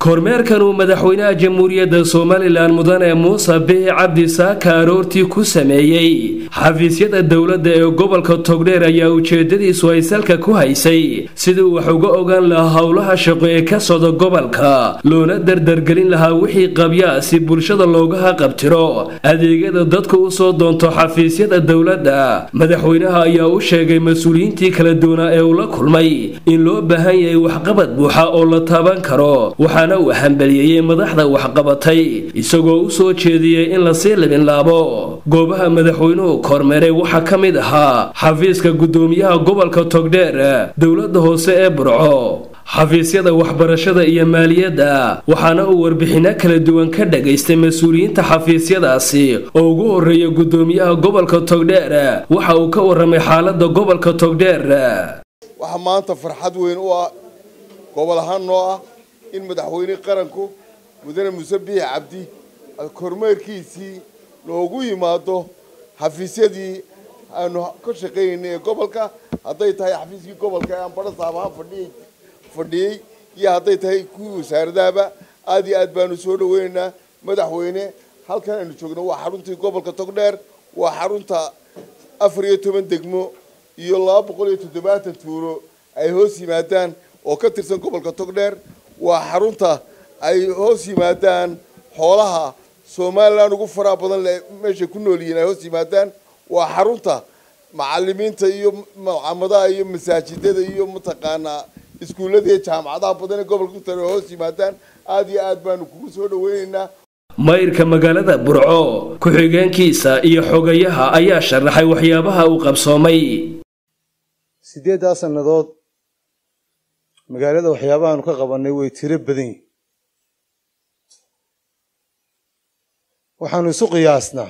kormeerkan uu madaxweynaha jamhuuriyadda somalilan mudane muuse bihi cabdi saaka aroortii ku sameeyey xafiisyada dowladda ee gobolka togdheer ayaa ujeedadiisu ay salka ku haysay sidii wax uga ogaan lahaa howlaha shaqo ee ka socda gobolka loona dardargelin lahaa wixii qabyaa si bulshada looga haqabtiro adeegyada dadku u soo doonto xafiisyada dowladda madaxweynaha ayaa u sheegay mas-uuliyiintii kala duwanaa ee uu la kulmay in loo baahan yahay waxqabad buuxa oo la taaban karo waxaana uu hambaliyeeyey madaxda waxqabatay isagoo u soo jeediyey in lasii libinlaabo goobaha madaxweynuhu kormeeray waxaa ka mid ahaa xafiiska guddoomiyaha gobolka togdheer dowladda hoose ee burco xafiisyada waxbarashada iyo maaliyadda waxaana uu warbixinno kala duwan ka dhagaystay mas-uuliyiinta xafiisyadaasi oo ugu horreeya guddoomiyaha gobolka togdheer waxa uu ka warramay xaaladda gobolka togdheer waxaa maanta farxad weyn u ah gobol ahaan noo ah in madaxweyne qaranku mudane muuse biix cabdi kormeerkiisii loogu yimaado xafiisyadii aanu ka shaqaynaynay ee gobolka hadday tahay xafiiskii gobolka ee aan badha saabahaan fadhiyay fadhiyey iyo hadday tahay kuwii wasaaradahaba aada iyo aad baanu soo dhaweynaynaa madaxweyne halkan aynu joogno waa xaruntii gobolka togdheer waa xarunta afar iyo toban degmo iyo laba boqol iyo toddobaatan tuulo ay hoos yimaadaan oo ka tirsan gobolka togdheer waa xarunta ay hoos yimaadaan xoolaha somalilan ugu faraha badan le meeshay ku nool yihiin ay hoos yimaadaan waa xarunta macalimiinta iyo macamadaha iyo masaajidada iyo mataqaanaa iskuullada iyo jaamacadaha badan ee gobolka kutare ay hoos yimaadaan aada iyo aad baanu kugu soo dhaweynaynaa mayrka magaalada burco ku-xigeenkiisa iyo xogayaha ayaa sharaxay waxyaabaha uu qabsoomay siddeeddaa sannadood magaalada waxyaabahaanu ka qabannay way tiro badan yihin waxaanu isu qiyaasnaa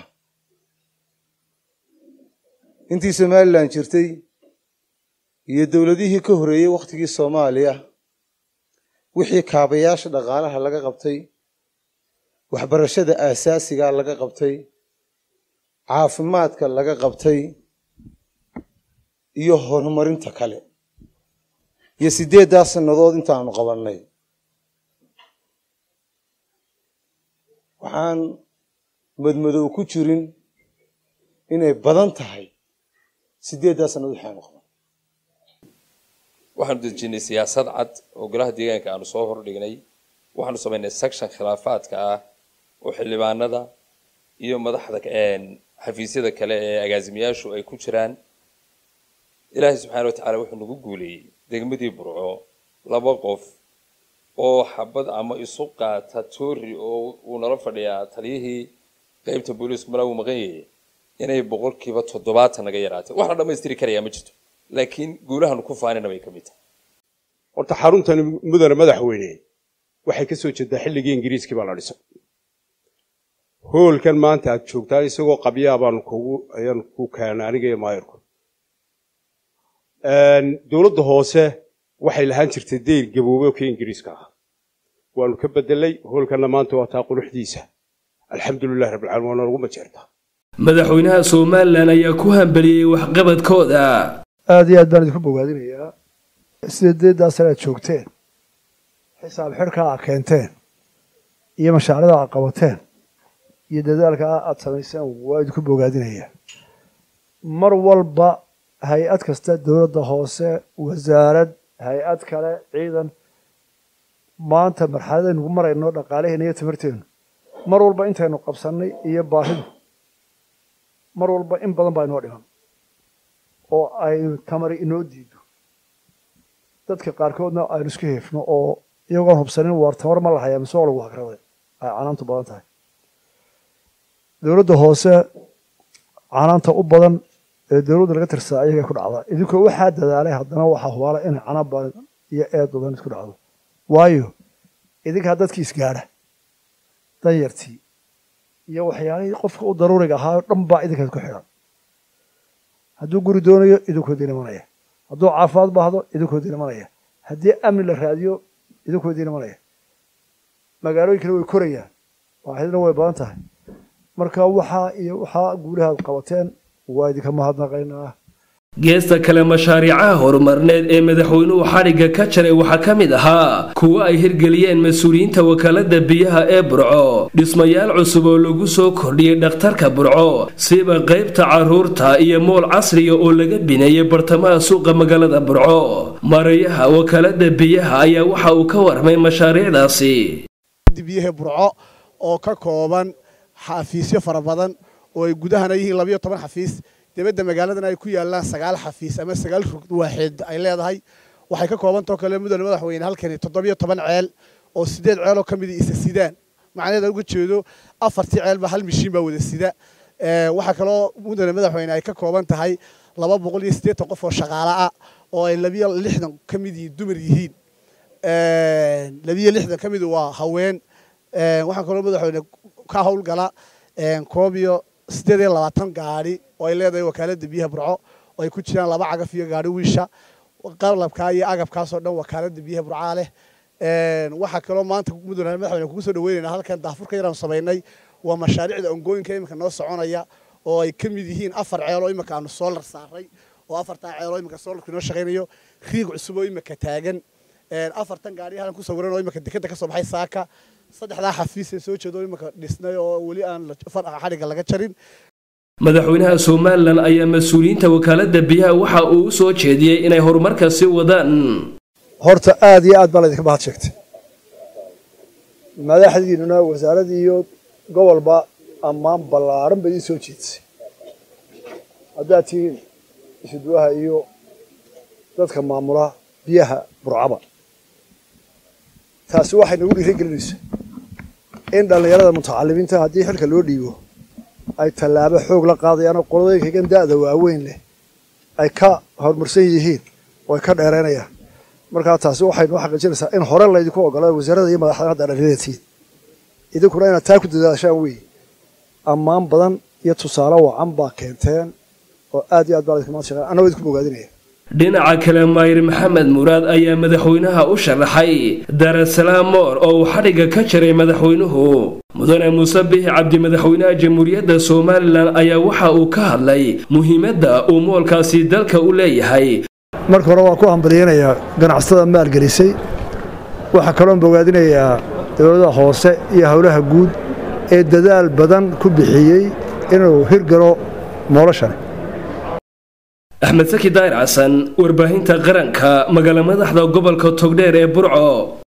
intii somalilan jirtay iyo dowladihii ka horreeyey wakhtigii soomaaliya wixii kaabayaasha dhaqaalaha laga qabtay waxbarashada aasaasigaa laga qabtay caafimaadka laga qabtay iyo horumarinta kale iyo siddeeddaa sannadood intaanu qabannay waxaan madmadow ku jirin inay badan tahay siddeeddaa sannadood waxaanu qaban waxaanu dejinay siyaasad cad oo golaha deegaanka aanu soo hordhignay waxaanu samaynay section khilaafaadka ah oo xildhibaanada iyo madaxda xafiisyada kale ee agaasimayaashu ay ku jiraan ilaahay subxaana watacaala wuxuu nagu guuleeyey degmadii burco laba qof oo xabad ama isu qaata toori oo uu nala fadhiyaa taliyihii qeybta booliisku malaa uu maqan yahay inay boqolkiiba toddobaatan naga yaraatay wax la dhammaystiri karayaa ma jirto laakiin guulahaanu ku faanina bay ka mid tahay horta xaruntani mudane madaxweyne waxay ka soo jeedaa xilligii ingiriiskii baa la dhisay hoolkan maanta aad joogtaa isagoo qabyaa baanu kugu ayaan ku keenay aniga iyo maayirku dowladda hoose waxay lahaan jirtay deyr gaboobe oo kii ingiriiska ah waanu ka bedelay hoolkanna maanta waa taa quruxdiisa alxamdulilahi rabbilcalamin waana lagu majeertaa madaxweynaha somalilan ayaa ku hambaliyey waxqabadkooda aada iyo aad baan idinku bogaadinayaa sideedaa sane aad joogteen xisaab xidhkaa aad keenteen iyo mashaarida aad qabateen iyo dadaalkaa aad samayseen waa idinku bogaadinayaa mar walba hay-ad kasta dowladda hoose wasaarad hay-ad kale ciidan maanta marxaladaynugu marayno dhaqaalaheena iyo tamarteenu mar walba intaynu qabsannay iyo baahidu mar walba in badan baa inoo dhiman oo aynu tamari inoo diido dadka qaarkoodna aynu iska heefno oo iyagoon hubsanin waar tamar ma lahayaa mise oo lagu hagraday ay canaantu badan tahay dowladda hoose canaanta u badan ee dowladda laga tirsaa ayagay ku dhacdaa idinkoo waxaa dadaalay haddana waxaa hubaala inay canaan badan iyo eed badan isku dhacdo waayo idinkaa dadkii isgaadha danyartii iyo waxyaalihii qofka u daruuriga ahaa dhan baa idinkaas ku xidhan hadduu guri doonayo idinkoodii imanaya hadduu caafimaad baahdo idinkoodii imanaya haddii amni la raadiyo idinkoodii imanaya magaalooyinkana way korayaan baahidina way badan tahay marka waxaa iyo waxaa guulahaad qabateen waa idinka mahadnaqaynaa geesta kale mashaariicaha horumarneed ee madaxweynuhu xadhigga ka jaray waxaa ka mid ahaa kuwo ay hirgeliyeen mas-uuliyiinta wakaalada biyaha ee burco dhismayaal cusub oo lagu soo kordhiyey dhakhtarka burco siba qaybta caruurta iyo mool casriga oo laga bineeyey bartamaha suuqa magaalada burco marayaha wakaalada biyaha ayaa waxa uu ka warmay mashaariicdaasi biyaha burco oo ka kooban xafiisyo fara badan oo ay gudahana yihiin labayo toban xafiis dibadda magaaladana ay ku yaalaan sagaal xafiis ama sagaal rug waaxeed ay leedahay waxay ka koobantao kale mudane madaxweyne halkani toddobiyo toban ceel oo sideed ceeloo ka mida isa sidaan macnaheeda uga jeedo afartii ceelba hal mishiin baa wada sida waxaa kaloo mudane madaxweyne ay ka kooban tahay laba boqol iyo siddeetan qof oo shaqaale ah oo ay labiyo lixdan ka mid yihiin dumar yihiin labiyo lixdan ka mid waa haween waxaa kaloo madaxweyne ka howlgala koob iyo siddeed iyo labaatan gaadhi oo ay leedahay wakaaladda biyaha burco oo ay ku jiraan laba cagaf iyo gaadhi wiisha qalabkaa iyo agabkaasoo dhan wakaaladda biyaha burcaa leh waxaa kaloo maanta mudane madaxweyne kugu soo dhaweynayna halkan daafurka yaraan samaynay waa mashaariicda ongooyinka iminka noo soconaya oo ay ka mid yihiin afar ceel oo iminka aanu soolar saaray oo afartaa ceel oo iminka soolarku inoo shaqaynayo riig cusub oo iminka taagan afartan gaadhi halkan ku sawiran oo iminka dekeda ka soo baxay saaka saddexdaa xafiis ee soo jeedo iminka dhisnay oo weli aan xadhigga laga jarin madaxweynaha somalilan ayaa mas-uuliyiinta wakaalada biyaha waxa uu u soo jeediyey inay horumarka sii wadaan horta aada iyo aad baa laydinka mahad sheegtay madaxdiinuna wasaaradii iyo gobolba ammaan ballaaran bay idiin soo jeedisay haddaad tihiin isuduwaha iyo dadka maamula biyaha burcaba taasi waxay nagu dhiirigelinaysaa in dhallinyarada mutacalimiinta haddii xilka loo dhiibo ay tallaabo xoog la qaadayaan oo qoladooyinkagan da'da waaweyn leh ay ka horumarsan yihiin oo ay ka dheeraynayaan markaa taasi waxay noo xaqiijinaysaa in hore laydinku ogolaa wasaaradda iyo madaxda hadda dhallinyaratiid idinkuna inaad taa ku dadaashaan weeye ammaan badan iyo tusaale wacan baa keenteen oo aad iyo aad baa laydinka mahad shaqeyn annagoo idinku bogaadinaya dhinaca kale maayir maxamed muraad ayaa madaxweynaha u sharaxay darasalaam moor oo uu xadhigga ka jaray madaxweynuhu mudane muuse bixi cabdi madaxweynaha jamhuuriyadda somalilan ayaa waxa uu ka hadlay muhiimadda uu moolkaasi dalka u leeyahay marka hore waan ku hambalyeynayaa ganacsatada maalgelisay waxaa kaloon bogaadinayaa dowladaha hoose iyo howlaha guud ee dadaal badan ku bixiyey inuu hirgalo noloshan axmed saki daayir xasan warbaahinta qaranka magaala madaxda gobolka togdheer ee burco